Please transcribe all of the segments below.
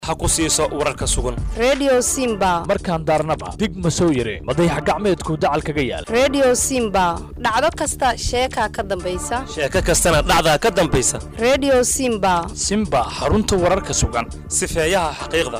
ha ku siiso wararka sugan redio simba markaan daarnaba dig ma soo yare madayax gacmeedku dacal kaga yaal redio simba dhacdo kasta sheekaa ka dambaysa sheeko kastana dhacdaa ka dambaysa redio simba simba xarunta wararka sugan sifeeyaha xaqiiqda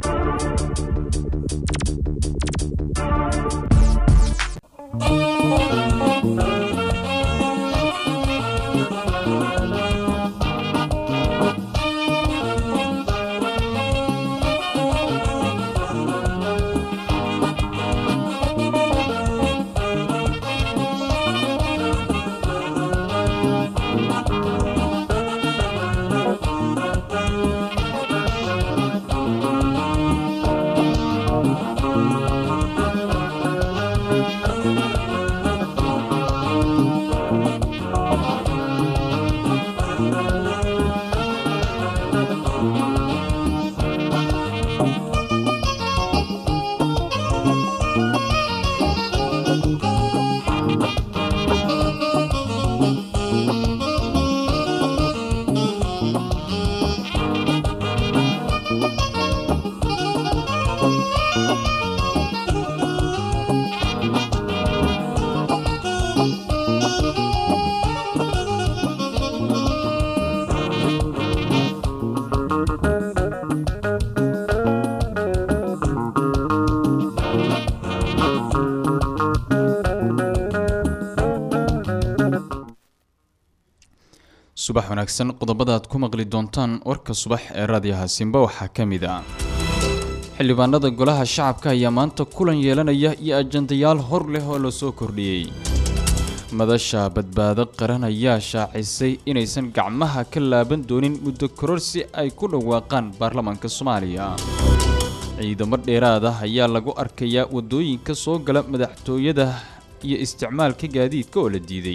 subax wanaagsan qodobada aad ku maqli doontaan warka subax ee raadiyaha simba waxaa ka mid ah xildhibaanada golaha shacabka ayaa maanta kulan yeelanaya iyo ajandayaal hor leh oo la soo kordhiyey madasha badbaado qaran ayaa shaacisay inaysan gacmaha ka laaban doonin muddo kororsi ay ku dhawaaqaan baarlamaanka soomaaliya ciidamo dheeraad ah ayaa lagu arkayaa waddooyinka soo gala madaxtooyada iyo isticmaalka gaadiidka oo la diiday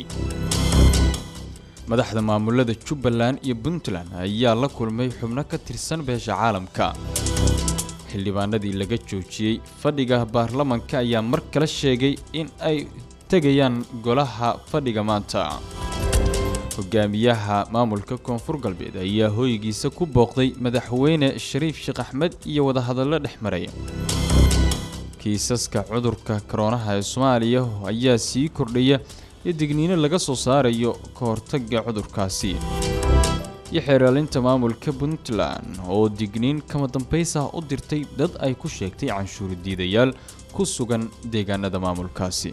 madaxda maamulada jubbaland iyo puntland ayaa la kulmay xubno ka tirsan beesha caalamka xildhibaanadii laga joojiyey fadhiga baarlamanka ayaa mar kale sheegay in ay tegayaan golaha fadhiga maanta hogaamiyaha maamulka koonfur galbeed ayaa hooygiisa ku booqday madaxweyne shariif sheekh axmed iyo wadahadallo dhex maray kiisaska cudurka koroonaha ee soomaaliya ayaa sii kordhaya iyo digniino laga soo saarayo ka hortagga cudurkaasi iyo xeeraalinta maamulka puntland oo digniin kama dambaysa u dirtay dad ay ku sheegtay canshuur diidayaal ku sugan deegaanada maamulkaasi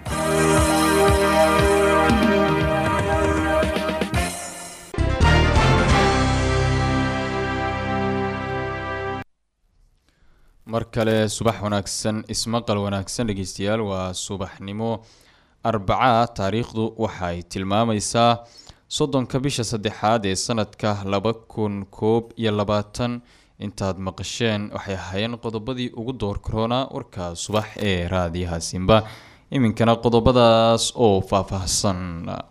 mar kale subax wanaagsan ismaqal wanaagsan dhegeystayaal waa subaxnimo arbaca taariikhdu waxay tilmaamaysaa soddonka bisha saddexaad ee sanadka laba kun koob iyo labaatan intaad maqasheen waxay ahaayeen qodobadii ugu door karoonaa warka subax ee raadiyaha simba iminkana qodobadaas oo faahfaahsan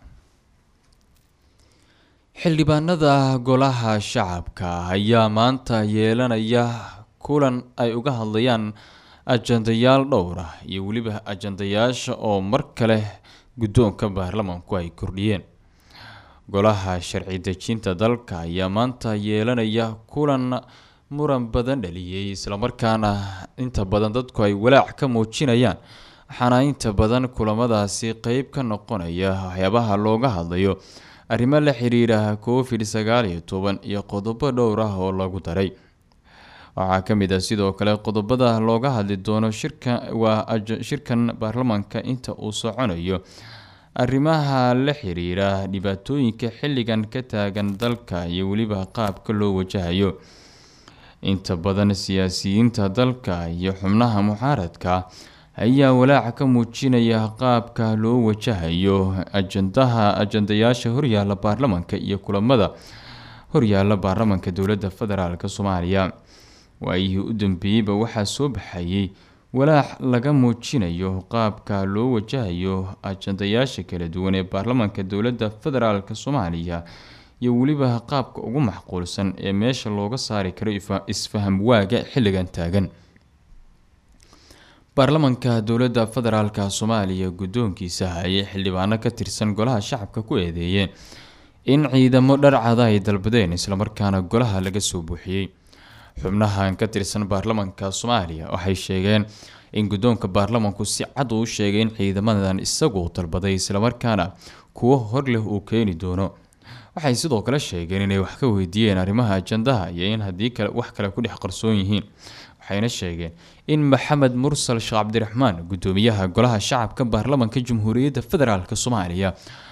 xildhibaanada golaha shacabka ayaa maanta yeelanaya kulan ay uga hadlayaan ajandayaal dhowr ah iyo weliba ajandayaasha oo mar kale guddoonka baarlamaanku ay kordhiyeen golaha sharci dejinta dalka ayaa maanta yeelanaya kulan muran badan dhaliyey islamarkaana inta badan dadku ay walaac ka muujinayaan waxaana inta badan kulamadaasi qeyb ka noqonaya waxyaabaha looga hadlayo arrimo la xiriira covid sagaal iyo toban iyo qodobo dhowr ah oo lagu daray waxaa ka mid ah sidoo kale qodobada looga hadli doono shirka waa shirkan baarlamaanka inta uu soconayo arrimaha la xiriira dhibaatooyinka xilligan ka taagan dalka iyo weliba qaabka loo wajahayo inta badan siyaasiyiinta dalka iyo xubnaha mucaaradka ayaa walaaca ka muujinaya qaabka loo wajahayo ajandaha ajandayaasha horyaala baarlamaanka iyo kulamada horyaala baarlamaanka dowladda federaalk soomaaliya waayihii u dambeeyeyba waxaa soo baxayay walaac laga muujinayo qaabka loo wajahayo ajandayaasha kala duwan ee baarlamaanka dowladda federaalk soomaaliya iyo weliba qaabka ugu macquulsan ee meesha looga saari karo isfaham waaga xilligan taagan baarlamaanka dowladda federaalk soomaaliya guddoonkiisa ayay xildhibaano ka tirsan golaha shacabka ku eedeeyeen in ciidamo dharcada ay dalbadeen islamarkaana golaha laga soo buuxiyey xubnahan ka tirsan baarlamanka soomaaliya waxay sheegeen in guddoonka baarlamanku si cad uu sheegay in ciidamadan isagu dalbaday islamarkaana kuwo hor leh uu keeni doono waxay sidoo kale sheegeen inay wax ka weydiiyeen arrimaha ajandaha iyo in haddii kale wax kale ku dhex qarsoon yihiin waxayna sheegeen in maxamed mursal sheekh cabdiraxmaan guddoomiyaha golaha shacabka baarlamanka jamhuuriyadda federaalk soomaaliya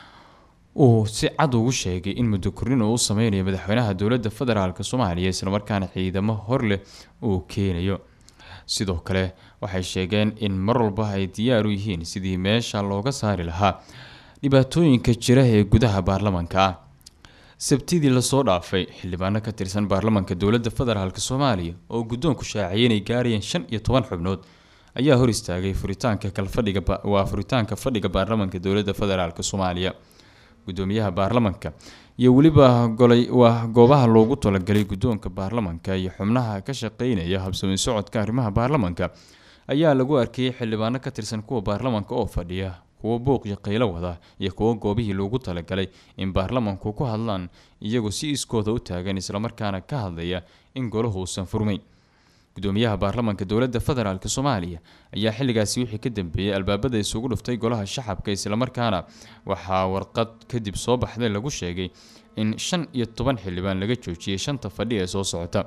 uu si cad ugu sheegay in muddo kornin uu u sameynayo madaxweynaha dowladda federaalk soomaaliya islamarkaana ciidamo hor leh uu keenayo sidoo kale waxay sheegeen in mar walba ay diyaar u yihiin sidii meesha looga saari lahaa dhibaatooyinka jira ee gudaha baarlamanka ah sabtidii lasoo dhaafay xildhibaano ka tirsan baarlamanka dowladda federaalk soomaaliya oo guddoonku shaaciyay inay gaarayeen shan iyo toban xubnood ayaa hor istaagay furitaanka kalfadhiga waa furitaanka fadhiga baarlamanka dowladda federaalk soomaaliya gudoomiyaha baarlamanka iyo weliba golay waa goobaha loogu talagalay guddoonka baarlamanka iyo xubnaha ka shaqeynaya habsami socodka arrimaha baarlamanka ayaa lagu arkayay xildhibaano ka tirsan kuwa baarlamanka oo fadhiya kuwo buuq iyo qaylo wada iyo kuwo goobihii loogu talagalay in baarlamanku ku hadlaan iyagoo si iskooda u taagan islamarkaana ka hadlaya in golahu uusan furmayn gudoomiyaha baarlamanka dowladda federaalk soomaaliya ayaa xilligaasi wixii ka dambeeyey albaabada isugu dhuftay golaha shacabka islamarkaana waxaa warqad kadib soo baxday lagu sheegay in shan iyo toban xildhibaan laga joojiyey shanta fadhi ee soo socota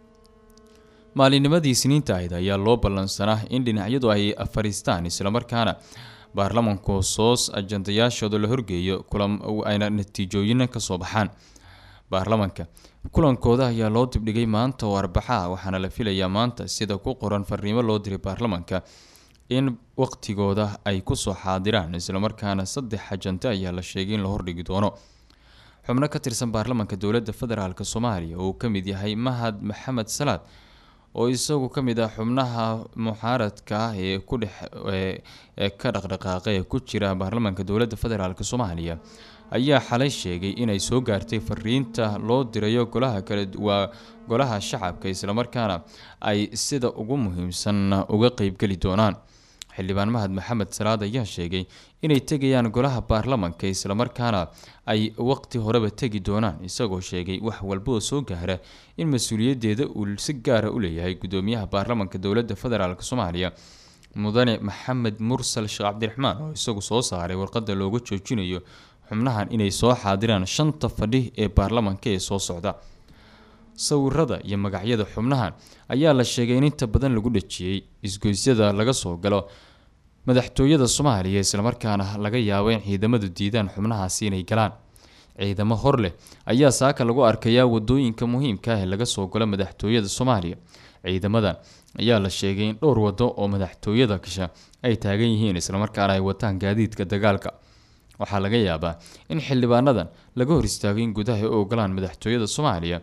maalinimadii isniinta ahayd ayaa loo ballansanaa in dhinacyadu ay fariistaan islamarkaana baarlamanku soos ajandayaashooda la horgeeyo kulan ayna natiijooyina kasoo baxaan baarlamanka kulankooda ayaa loo dibdhigay maanta oo arbaxa ah waxaana la filayaa maanta sida ku qoran fariimo loo diray baarlamanka in waqtigooda ay kusoo xaadiraan islamarkaana saddex ajante ayaa la sheegay in la hordhigi doono xubno ka tirsan baarlamanka dowladda federaalk soomaaliya oo uu ka mid yahay mahad maxamed salaad oo isagu ka mid ah xubnaha muxaaradka ah ee ku dhex ee ka dhaqdhaqaaqa ee ku jira baarlamanka dowladda federaalk soomaaliya ayaa xalay sheegay inay soo gaartay fariinta loo dirayo golaha kale waa golaha shacabka islamarkaana ay sida ugu muhiimsan uga qeybgeli doonaan xildhibaan mahad maxamed salaad ayaa sheegay inay tegayaan golaha baarlamanka islamarkaana ay waqti horeba tegi doonaan isagoo sheegay wax walba oo soo gaara in mas-uuliyaddeeda uu si gaara u leeyahay gudoomiyaha baarlamanka dowladda federaalk soomaaliya mudane maxamed mursal sheekh cabdiraxmaan oo isagu soo saaray warqada looga joojinayo xubnahan inay soo xaadiraan shanta fadhi ee baarlamanka ee soo socda sawirada iyo magacyada xubnahan ayaa la sheegay in inta badan lagu dhajiyey isgoysyada laga soo galo madaxtooyada soomaaliya islamarkaana laga yaabo in ciidamadu diidaan xubnahaasi inay galaan ciidamo hor leh ayaa saaka lagu arkayaa wadooyinka muhiimka ah ee laga soo galo madaxtooyada soomaaliya ciidamadan ayaa la sheegay in dhowr wado oo madaxtooyada gasha ay taagan yihiin islamarkaana ay wataan gaadiidka dagaalka waxaa laga yaabaa in xildhibaanadan laga hor istaago in gudaha ay u ogolaan madaxtooyada soomaaliya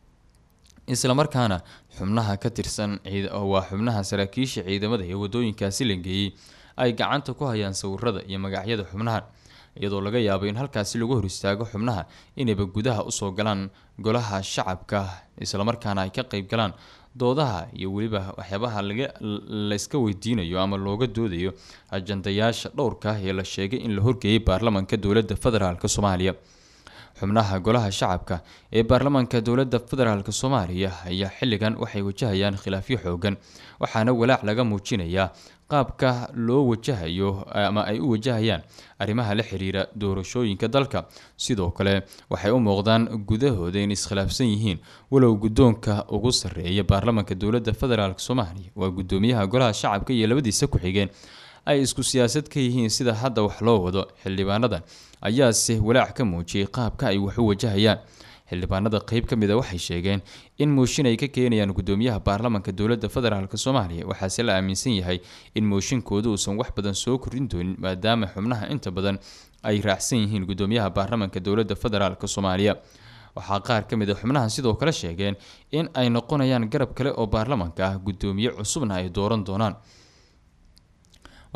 islamarkaana xubnaha ka tirsan waa xubnaha saraakiisha ciidamada ee wadooyinkaasi la geeyey ay gacanta ku hayaan sawirada iyo magacyada xubnahan iyadoo laga yaabo in halkaasi lagu hor istaago xubnaha inayba gudaha usoo galaan golaha shacabka islamarkaana ay ka qeyb galaan doodaha iyo weliba waxyaabaha laga layska weydiinayo ama looga doodayo ajandayaasha dhowrka ah ee la sheegay in la horgeeyay baarlamanka dowladda federaalk soomaaliya xubnaha golaha shacabka ee baarlamanka dowladda federaalk soomaaliya ayaa xilligan waxay wajahayaan khilaafyo xoogan waxaana walaac laga muujinayaa qaabka loo wajahayo ama ay u wajahayaan arrimaha la xiriira doorashooyinka dalka sidoo kale waxay u muuqdaan gudahooda in iskhilaafsan yihiin walow guddoonka ugu sarreeya baarlamanka dowladda federaalk soomaaliya waa gudoomiyaha golaha shacabka iyo labadiisa ku-xigeen ay isku siyaasad ka yihiin sida hadda wax loo wado xildhibaanadan ayaase walaac ka muujiyey qaabka ay wax u wajahayaan xildhibaanada qeyb ka mid a waxay sheegeen in mooshin ay ka keenayaan gudoomiyaha baarlamanka dowladda federaalk soomaaliya waxaase la aaminsan yahay in mooshinkooda uusan wax badan soo korin doonin maadaama xubnaha inta badan ay raacsan yihiin gudoomiyaha baarlamanka dowladda federaalk soomaaliya waxaa qaar ka mid a xubnahan sidoo kale sheegeen in ay noqonayaan garab kale oo baarlamanka ah gudoomiye cusubna ay dooran doonaan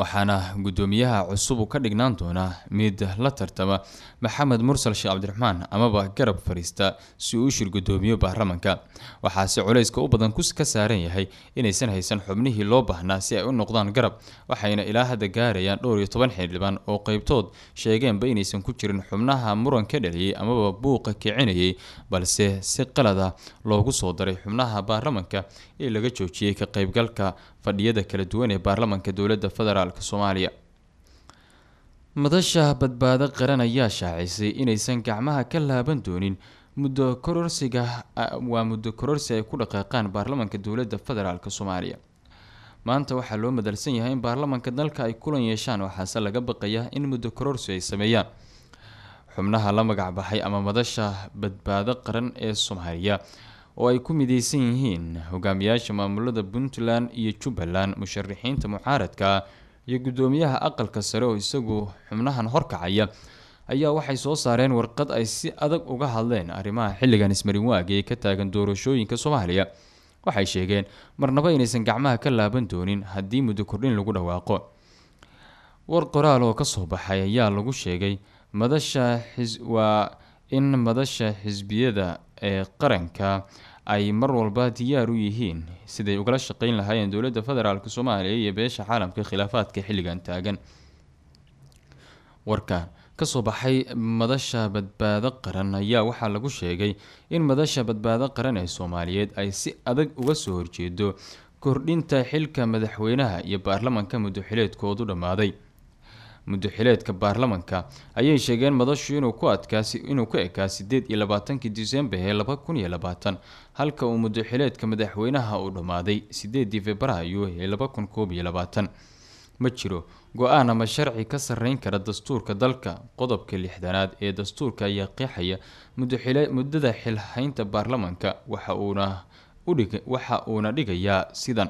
waxaana guddoomiyaha cusub uu ka dhignaan doonaa mid la tartama maxamed mursal sheekh cabdiraxmaan amaba garab fariista si uu u shir guddoomiyo baarlamanka waxaase culayska u badan ka saaran yahay inaysan haysan xubnihii loo baahnaa si ay u noqdaan garab waxayna ilaa hadda gaarayaan dhowr iyo toban xildhibaan oo qeybtood sheegeenba inaysan ku jirin xubnaha muran ka dhaliyey amaba buuqa kicinayay balse si qalada loogu soo daray xubnaha baarlamanka ee laga joojiyey ka qeybgalka fadhiyada kala duwan ee baarlamanka dowladda federaalk soomaaliya madasha badbaado qaran ayaa shaacisay inaysan gacmaha ka laaban doonin muddo kororsiga waa muddo kororsi ay ku dhaqaaqaan baarlamanka dowladda federaalk soomaaliya maanta waxaa loo madalsan yahay in baarlamanka dalka ay kulan yeeshaan waxaase laga baqaya in muddo kororsi ay sameeyaan xubnaha la magac baxay ama madasha badbaado qaran ee soomaaliya oo ay ku mideysan yihiin hogaamiyaasha maamulada puntland iyo jubbaland musharaxiinta mucaaradka iyo guddoomiyaha aqalka sare oo isagu xubnahan horkacaya ayaa waxay soo saareen warqad ay si adag uga hadleen arrimaha xilligan ismarin waaga ee ka taagan doorashooyinka soomaaliya waxay sheegeen marnaba inaysan gacmaha ka laaban doonin haddii muddo kordhin lagu dhawaaqo war qoraal oo kasoo baxay ayaa lagu sheegay madasha xis waa in madasha xisbiyada ee qaranka ay mar walba diyaar u yihiin siday ugala shaqeyn lahaayeen dowladda federaalk soomaaliya iyo beesha caalamka khilaafaadka xilligan taagan warkan kasoo baxay madasha badbaado qaran ayaa waxaa lagu sheegay in madasha badbaado qaran ee soomaaliyeed ay si adag uga soo horjeedo kordhinta xilka madaxweynaha iyo baarlamanka muddoxileedkoodu dhammaaday muddoxileedka baarlamanka ayay sheegeen madashu inuu ku adkaasi inuu ku ekaa sideed iyo labaatankii disembar ee laba kun iyo labaatan halka uu muddoxileedka madaxweynaha uu dhammaaday sideedii februaayo ee laba kun koob iyo labaatan ma jiro go-aan ama sharci ka sarreyn kara dastuurka dalka qodobka lixdanaad ee dastuurka ayaa qeexaya muddoxile muddada xilhaynta baarlamanka waxa uuna udhig waxa uuna dhigayaa sidan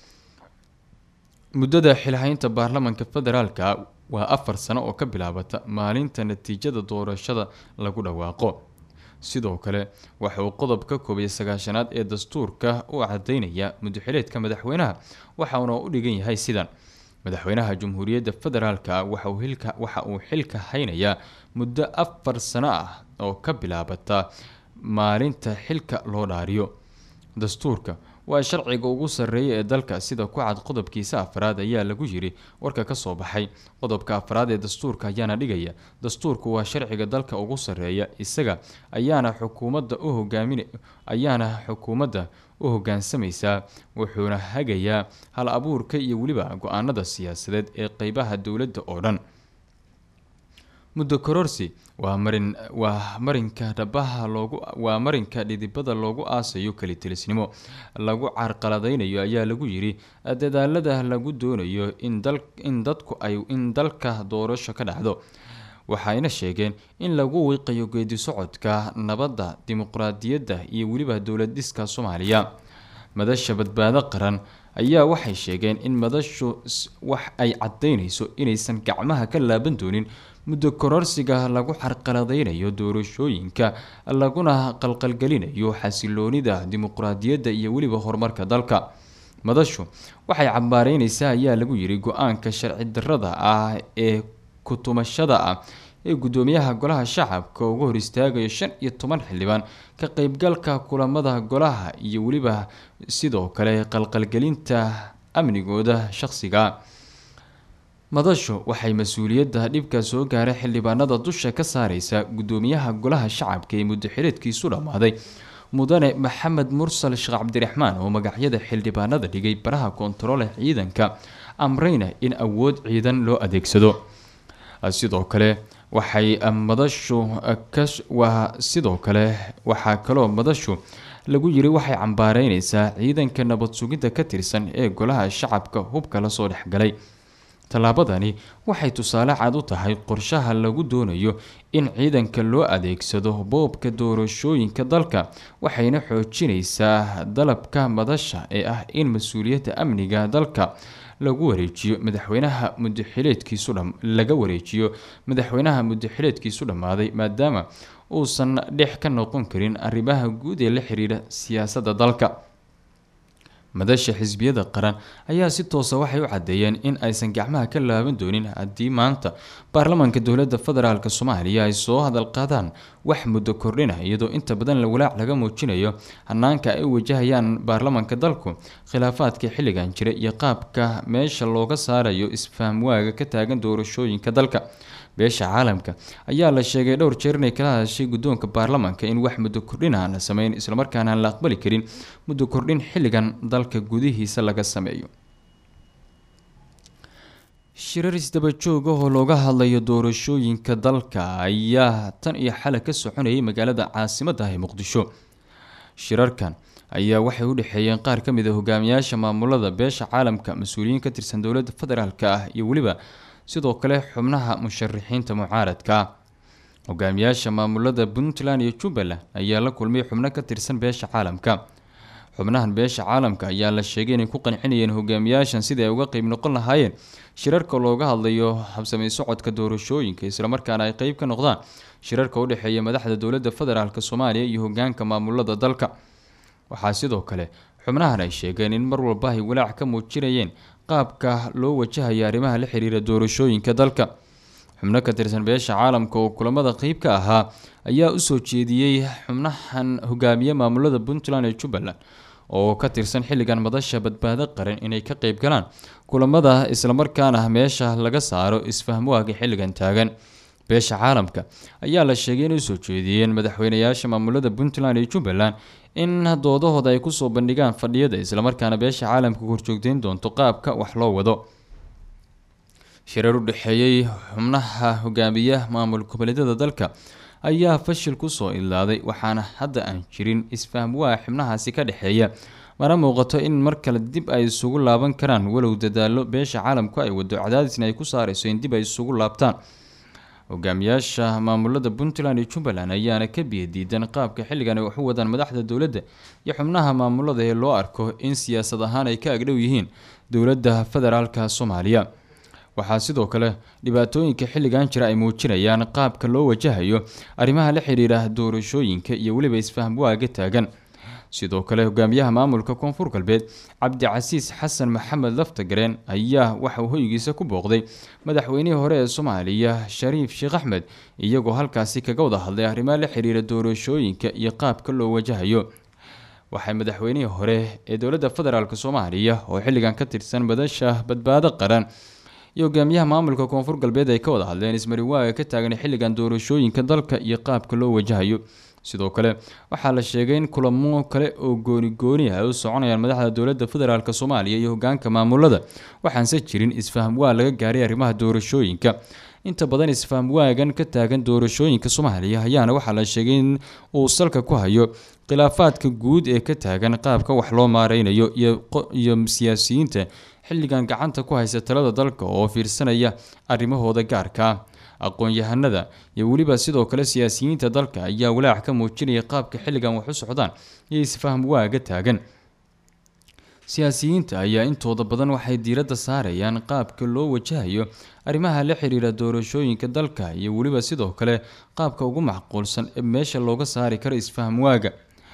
muddada xilhaynta baarlamanka federaalka waa afar sano oo ka bilaabata maalinta natiijada doorashada lagu dhawaaqo sidoo kale waxa uu qodob ka koobiya sagaashanaad ee dastuurka u cadeynaya muddoxileedka madaxweynaha waxauna u dhigan yahay sidan madaxweynaha jamhuuriyadda federaalka waxa uu xilka haynayaa muddo afar sano ah oo ka bilaabata maalinta xilka loo dhaariyo dastuurka waa sharciga ugu sarreeya ee dalka sida ku cad qodobkiisa afraad ayaa lagu yiri warka kasoo baxay qodobka afraad ee dastuurka ayaana dhigaya dastuurku waa sharciga dalka ugu sarreeya isaga ayaana xukuumadda u hogaamin ayaana xukuumadda u hogaansamaysaa wuxuuna hagayaa hal abuurka iyo weliba go-aanada siyaasadeed ee qeybaha dowladda oo dhan muddo kororsi waa marin waa marinka dhabaha loogu waa marinka dhidibada loogu aasayo kalitelisnimo lagu carqaladeynayo ayaa lagu yiri dadaalada lagu doonayo in dal in dadku ay in dalka doorasho ka dhacdo waxayna sheegeen in lagu wiiqayo geedi socodka nabadda dimuqraadiyadda iyo weliba dowlad dhiska soomaaliya madasha badbaado qaran ayaa waxay sheegeen in madashu wax ay cadeyneyso inaysan gacmaha ka laaban doonin muddo kororsiga lagu carqaladeynayo doorashooyinka laguna qalqalgelinayo xasiloonida dimuqraadiyadda iyo weliba horumarka dalka madashu waxay cambaareyneysaa ayaa lagu yiri go-aanka sharci darada ah ee kutumashada ah ee guddoomiyaha golaha shacabka uga hor istaagayo shan iyo toban xildhibaan ka qeybgalka kulamada golaha iyo weliba sidoo kale qalqalgelinta amnigooda shaqsiga madashu waxay mas-uuliyadda dhibka soo gaaray xildhibaanada dusha ka saareysa guddoomiyaha golaha shacabka ee muddaxileedkiisu dhammaaday mudane maxamed mursal sheekh cabdiraxmaan oo magacyada xildhibaanada dhigay baraha koontaroole ciidanka amreyna in awood ciidan loo adeegsado sidoo kale waxay madashu waa sidoo kale waxaa kaloo madashu lagu yiri waxay cambaareyneysaa ciidanka nabad sugidda ka tirsan ee golaha shacabka hubka lasoo dhexgalay tallaabadani waxay tusaale cad u tahay qorshaha lagu doonayo in ciidanka loo adeegsado boobka doorashooyinka dalka waxayna xoojineysaa dalabka madasha ee ah in mas-uuliyadda amniga dalka lagu wareejiyo madaxweynaha mudaxileedkiisu laga wareejiyo madaxweynaha mudaxileedkiisu dhammaaday maadaama uusan dhex ka noqon karin arrimaha guud ee la xiriira siyaasadda dalka madasha xisbiyada qaran ayaa si toosa waxay u caddeeyeen in aysan gacmaha ka laaban doonin haddii maanta baarlamaanka dowladda federaalk soomaaliya ay soo hadal qaadaan wax muddo kordhina iyadoo inta badan la walaac laga muujinayo hanaanka ay u wajahayaan baarlamaanka dalku khilaafaadka xilligan jira iyo qaabka meesha looga saarayo isfahamwaaga ka taagan doorashooyinka dalka beesha caalamka ayaa la sheegay dhowr jeer inay kala hadashay guddoonka baarlamaanka in wax muddo kordhin aan la sameyn islamarkaana aan la aqbali karin muddo kordhin xilligan dalka gudihiisa laga sameeyo shirar isdaba joog ah oo looga hadlayo doorashooyinka dalka ayaa tan iyo xalay ka soconayay magaalada caasimadda ah ee muqdisho shirarkan ayaa waxay u dhexeeyeen qaar ka mid a hogaamiyaasha maamulada beesha caalamka mas-uuliyiin ka tirsan dowladda federaalk ah iyo weliba sidoo kale xubnaha musharixiinta mucaaradka hogaamiyaasha maamulada puntland iyo jubbaland ayaa la kulmay xubno ka tirsan beesha caalamka xubnahan beesha caalamka ayaa la sheegay inay ku qancinayeen hogaamiyaashan sidai ay uga qeyb noqon lahaayeen shirarka looga hadlayo habsamey socodka doorashooyinka islamarkaana ay qeyb ka noqdaan shirarka u dhexeeya madaxda dowladda federaalk soomaaliya iyo hogaanka maamulada dalka waxaa sidoo kale xubnahan ay sheegeen in mar walba ay walaac ka muujinayeen qaabka loo wajahaya arrimaha la xiriira doorashooyinka dalka xubno ka tirsan beesha caalamka oo kulamada qeyb ka ahaa ayaa usoo jeediyey xubnahan hogaamiye maamulada puntland ee jubbaland oo ka tirsan xilligan madasha badbaado qaran inay ka qeyb galaan kulamada islamarkaana meesha laga saaro isfahmwaaga xilligan taagan beesha caalamka ayaa la sheegay inay usoo jeediyeen madaxweynayaasha maamulada puntland iyo jubbaland in doodahooda ay kusoo bandhigaan fadhiyada islamarkaana beesha caalamka horjoogteyn doonto qaabka wax loo wado shirar u dhexeeyey xubnaha hogaamiya maamul goboleedyada dalka ayaa fashil kusoo ilaaday waxaana hadda aan jirin isfahmwaa xubnahaasi ka dhexeeya mana muuqato in mar kale dib ay isugu laaban karaan walow dadaalo beesha caalamku ay wado cadaadisna ay ku saareyso in dib ay isugu laabtaan hogaamiyaasha maamulada puntland iyo jubbaland ayaana ka biyadiidan qaabka xilligan ay wax u wadaan madaxda dowladda iyo xubnaha maamulada ee loo arko in siyaasad ahaan ay ka agdhow yihiin dowladda federaalka soomaaliya waxaa sidoo kale dhibaatooyinka xilligan jira ay muujinayaan qaabka loo wajahayo arrimaha la xiriira doorashooyinka iyo weliba isfahmwaaga taagan sidoo kale hogaamiyaha maamulka koonfur galbeed cabdicasiis xasan maxamed laftagareen ayaa waxa uu hoygiisa ku booqday madaxweynihii hore ee soomaaliya shariif sheekh axmed iyagoo halkaasi kaga wada hadlay arrimaha la xiriira doorashooyinka iyo qaabka loo wajahayo waxay madaxweynihii hore ee dowladda federaalk soomaaliya oo xilligan ka tirsan madasha badbaado qaran iyo hogaamiyaha maamulka koonfur galbeed ay ka wada hadleen ismariwaaga ka taagan xilligan doorashooyinka dalka iyo qaabka loo wajahayo sidoo kale waxaa la sheegay in kulamo kale oo gooni gooni ah ay u soconayaan madaxda dowladda federaalk soomaaliya iyo hogaanka maamulada waxaanse jirin isfahamwaa laga gaaray arrimaha doorashooyinka inta badan isfahamwaagan ka taagan doorashooyinka soomaaliya ayaana waxaa la sheegay in uu salka ku hayo khilaafaadka guud ee ka taagan qaabka wax loo maareynayo iyo siyaasiyiinta xilligan gacanta ku haysa talada dalka oo fiirsanaya arrimahooda gaarka ah aqoon-yahanada iyo weliba sidoo kale siyaasiyiinta dalka ayaa walaac ka muujinaya qaabka xilligan wax u socdaan iyo isfaham waaga taagan siyaasiyiinta ayaa intooda badan waxay diiradda saarayaan qaabka loo wajahayo arrimaha la xiriira doorashooyinka dalka iyo weliba sidoo kale qaabka ugu macquulsan ee meesha looga saari karo isfaham waaga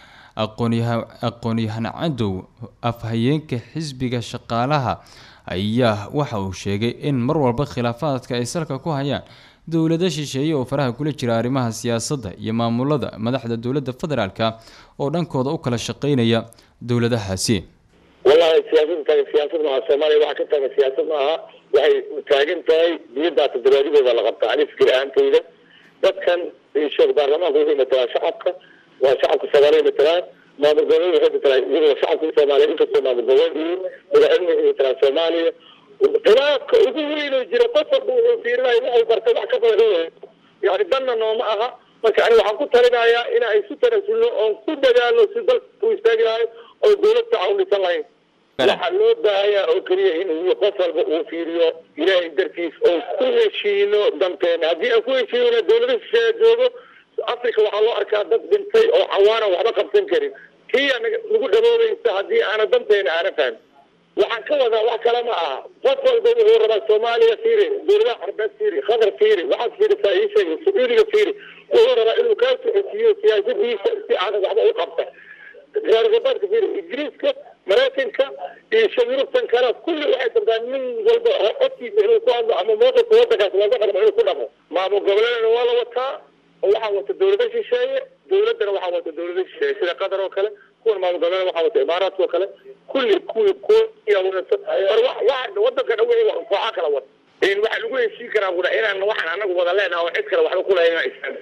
aqoon-yahan cadow afhayeenka xisbiga shaqaalaha ayaa waxa uu sheegay in mar walba khilaafaadka ay salka ku hayaan dowlado shisheeye oo faraha kula jira arrimaha siyaasadda iyo maamulada madaxda dowladda federaalka oo dhankooda u kala shaqeynaya dowladahaasi wallahi siyaasada taagan siyaasad maaha soomaaliya waxa ka taagan siyaasad maaha waxay taagan tahay diyaddaa toddobaadidooda la qabtaa ani fikir ahaantayda dadkan sheekh baarlamaanka wuxuu matalaan shacabka waa shacabka soomaaliya matalaan maamul goboleed waxay matalaan iyagoo shacabka soomaaliya inkastoo maamul goboleed yihiin madaxweyne waxay matalaan soomaaliya khilaafka ugu weynoo jira qof walba wuxuu fiirinayo waxay bartay wax ka badan yani danna nooma aha marka ani waxaan ku talinayaa in ay isu tanasulno oon ku dadaalno si dalka u istaagi lahayn oo dowlad tacaawunisan lahayn waxaa loo baahanyaa oo keliya in qof walba uu fiiriyo ilaahay dartiis oo ku heshiino danteena haddii aan ku heshiinona dowlada shisheeya joogo africa waxaa loo arkaa dad dhintay oo cawaana waxba qabsan karin kiya nagu dhaboobaysa haddii aana danteena aana fahmin waxaan ka wadaa wax kale ma aha qof walba wuxuu rabaa soomaaliya fiiri dowladaha carbeed fiiri qatar fiiri waxaad fiirisaa ii sheegay sacuudiga fiiri wuxuu rabaa inuu kaa socodsiiyo siyaasadiisa si aanad waxba u qabta reer galbeedka fiiri ingiriiska maraykanka iyo shayurubtan kale kulli waxay dabtaan nin walba codkiisa inuu ku hadlo ama mowqifka wadankaas looga dhaqmo inuu ku dhaqmo maamul goboleedna waa la wataa oo waxaa wata dawlado shisheeye dawladdana waxaa wata dawlado shisheeye sida qatar oo kale kuwan maamul goboleed waxaa wata imaaraadka oo kale kulli kuwi kuwa wadato mar wa wadanka dhan wixii kooxaa kala wata waxaa lagu heshiin karaa buda inaan waxaan anagu wada leenaha oo cid kale waxba kulahayn inaan isaan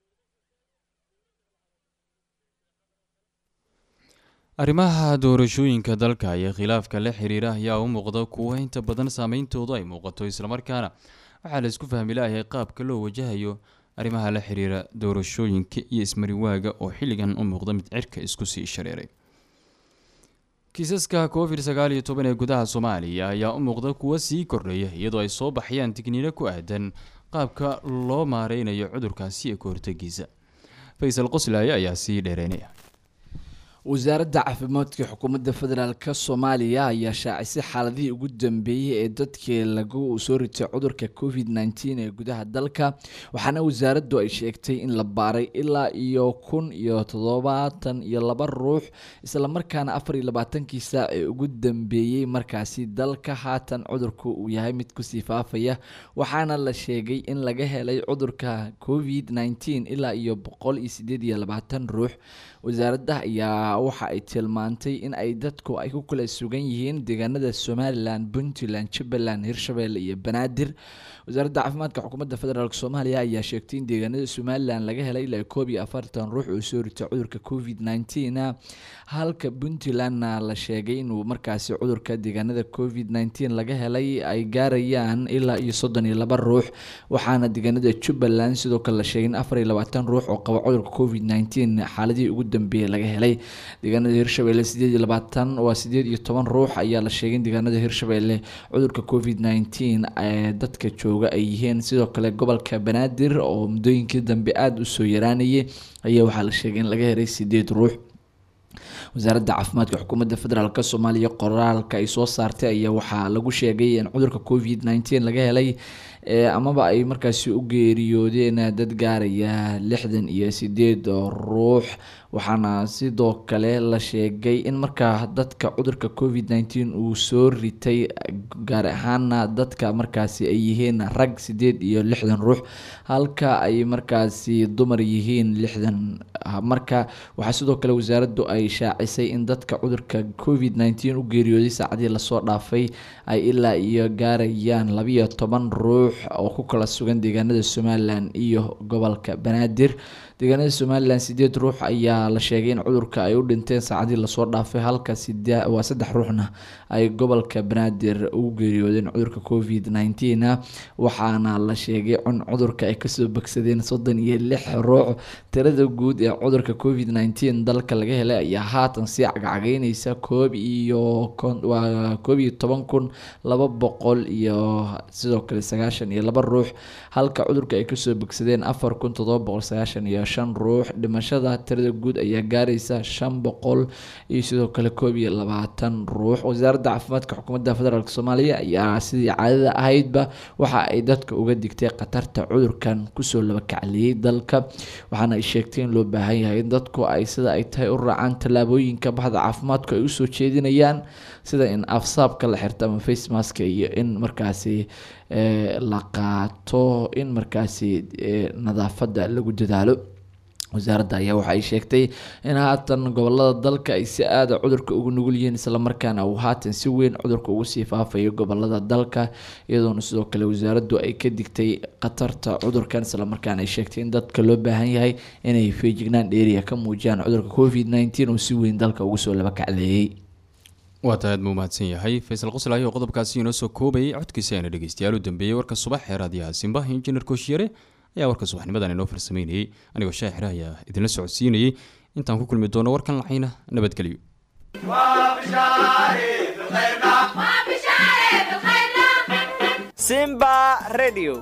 arrimaha doorashooyinka dalka iyo khilaafka la xiriira ayaa u muuqda kuwo inta badan saameyntoodu ay muuqato islamarkaana waxaa la isku fahmi layahay qaabka loo wajahayo arrimaha la xiriira doorashooyinka iyo ismariwaaga oo xilligan u muuqda mid cirka isku sii shareeray kiisaska covid sagaal iyo toban ee gudaha soomaaliya ayaa u muuqda kuwo sii kordhaya iyadoo ay soo baxayaan digniino ku aadan qaabka loo maareynayo cudurkaasi ee ka hortagiisa faysal qoslaaye ayaa sii dheereynaya wasaaradda caafimaadka xukuumadda federaalk soomaaliya ayaa shaacisay xaaladihii ugu dambeeyey ee dadkii lagu soo ritay cudurka covid nteen ee gudaha dalka waxaana wasaaraddu ay sheegtay in la baaray ilaa iyo kun iyo toddobaatan iyo laba ruux islamarkaana afar iyo labaatankii saac ee ugu dambeeyey markaasi dalka haatan cudurku uu yahay mid kusii faafaya waxaana la sheegay in laga helay cudurka covid nteen ilaa iyo boqol iyo sideed iyo labaatan ruux wasaaradda ayaa waxa ay tilmaantay in ay dadku ay ku kala sugan yihiin deegaanada somalilan puntland jubbaland hirshabelle iyo banaadir wasaaradda caafimaadka xukuumadda federaalk soomaaliya ayaa sheegtay in deegaanada somalilan laga helay ilaa koob iyo afartan ruux oo soo ritay cudurka covid nteen halka puntlandna la sheegay inuu markaasi cudurka deegaanada covid nteen laga helay ay gaarayaan ilaa iyo soddon iyo laba ruux waxaana deegaanada jubbaland sidoo kale la sheegay in afar iyo labaatan ruux oo qaba cudurka covid nteen xaaladihii ugu dambeeyey laga helay deegaanada hirshabelle sideed iyo labaatan waa sideed iyo toban ruux ayaa la sheegay in deegaanada hirshabelle cudurka covid nteen ee dadka jooga ay yihiin sidoo kale gobolka banaadir oo muddooyinkii dambe aada usoo yaraanayay ayaa waxaa la sheegay in laga helay sideed ruux wasaaradda caafimaadka xukuumadda federaalk soomaaliya qoraalka ay soo saartay ayaa waxaa lagu sheegay in cudurka covid nteen laga helay amaba ay markaasi u geeriyoodeen dad gaaraya lixdan iyo sideed ruux waxaana sidoo kale la sheegay in markaa dadka cudurka covid nteen uu soo ritay gaar ahaana dadka markaasi ay yihiin rag sideed iyo lixdan ruux halka ay markaasi dumar yihiin lixdan marka waxaa sidoo kale wasaaraddu ay shaacisay in dadka cudurka covid nteen u geeriyooday saacadii lasoo dhaafay ay ilaa iyo gaarayaan labiyo toban ruux oo ku kala sugan deegaanada somalilan iyo gobolka banaadir deegaanada somalilan sideed ruux ayaa la sheegay in cudurka ay u dhinteen saacadii lasoo dhaafay halka waa saddex ruuxna ay gobolka banaadir ugu geeriyoodeen cudurka covid nteen waxaana la sheegay in cudurka ay kasoo bogsadeen soddon iyo lix ruux tirada guud ee cudurka covid nteen dalka laga helay ayaa haatan sii cagcageyneysa koob iyo waa koob iyo toban kun laba boqol iyo sidoo kale sagaashan iyo laba ruux halka cudurka ay kasoo bogsadeen afar kun todoba boqol sagaashan iyo shan ruux dhimashada tirada guud ayaa gaaraysa shan boqol iyo sidoo kale koob iyo labaatan ruux wasaaradda caafimaadka xukuumadda federaalk soomaaliya ayaa sidii caadada ahaydba waxa ay dadka uga digtay khatarta cudurkan kusoo labakacliyey dalka waxaana ay sheegtay in loo baahan yahay in dadku ay sida ay tahay u raacaan tallaabooyinka baxda caafimaadku ay usoo jeedinayaan sida in afsaabka la xirto ama facemaska iyo in markaasi la qaato in markaasi nadaafadda lagu dadaalo wasaaradda ayaa waxa ay sheegtay in haatan gobolada dalka ay si aada cudurka ugu nugul yihiin islamarkaana uu haatan si weyn cudurka ugu sii faafayo gobolada dalka iyadoona sidoo kale wasaaraddu ay ka digtay khatarta cudurkan islamarkaana ay sheegtay in dadka loo baahan yahay inay feejignaan dheeriya ka muujiyaan cudurka covid nteen oo si weyn dalka ugu soo laba kacleeyey waa tahay aad muu mahadsan yahay faysal qoslaayo oo qodobkaasi inoo soo koobayay codkiisa ayna dhegeystayaal u dambeeyey warka subax ee raadiyaha simba injineer kooshyare ayaa warka subaxnimadan inoo farsameynayay anigoo shaacira ayaa idinla socodsiinayay intaan ku kulmi doono warkan lacayna nabadgelyo simba radio